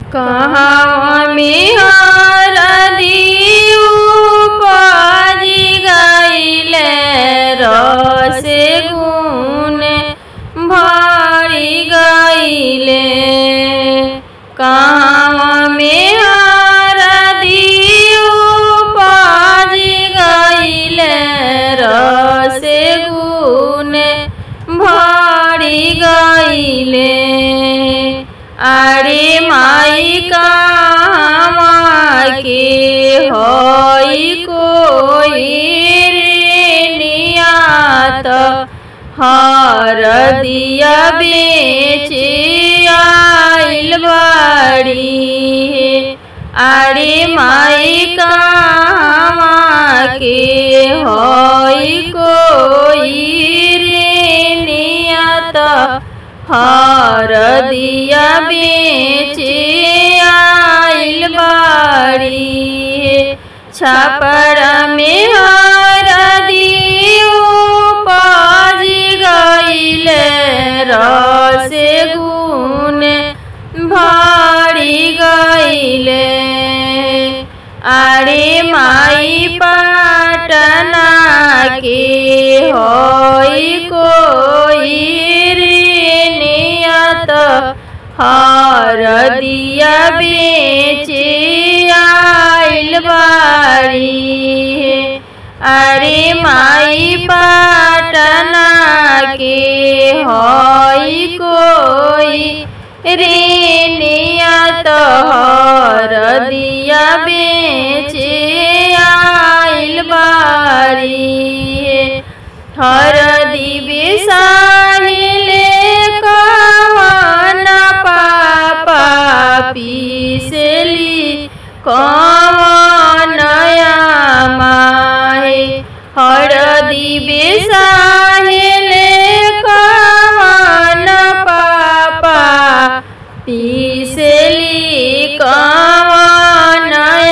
कहाँ में हरदी उपजी गईले रस गुण भरी गईले कहाँ में हरदी उपजी गईले रस गुण भरी गईले अरे माई कामा के होई कोई रे नियात हर दिया बेचे आइल बाड़ी अरे माई कामा के होई कोई रे नियत हर दिया बेचे आइल बाड़ी छापर में हर दियो पाज गईल रस गुण भारी गईले अरे माई पटना के होई कोई रे नियत हर दिया बेचे आइल बारी अरे माई पटना के होई कोई रे नियत हर दिया बेचे आइल बारी हर दिव्य साहिले कवन पापा पीसली कवन माहे हर दिव्य साहिले कवन पापा पीसली कवन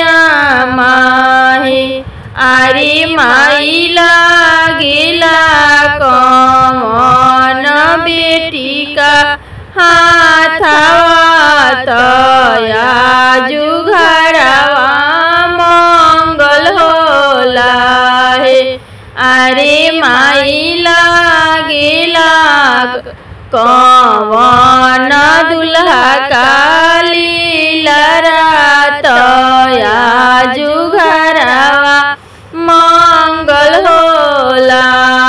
माहे अरे माई लागेला कमन बेटी का हाथवा तया जुघरवा मंगल होला है अरे माई लागेला कवन दुल्हा काली लरातया जुघरवा मंगल होला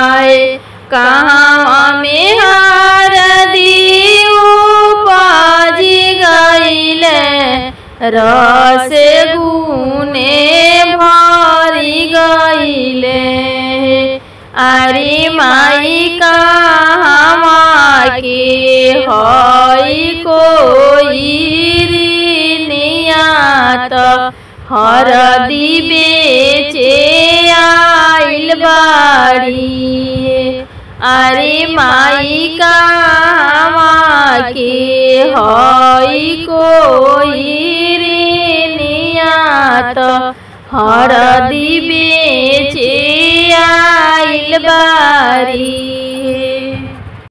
कहाँ में हार दियो पाजी गईले रस गुने भरी गईले अरे माई कहाँ के हई कोई नियात हर बेचे आइल बाड़ी अरे माई कहाँ के हई कोई रे नियात हर बेचे आइल बारी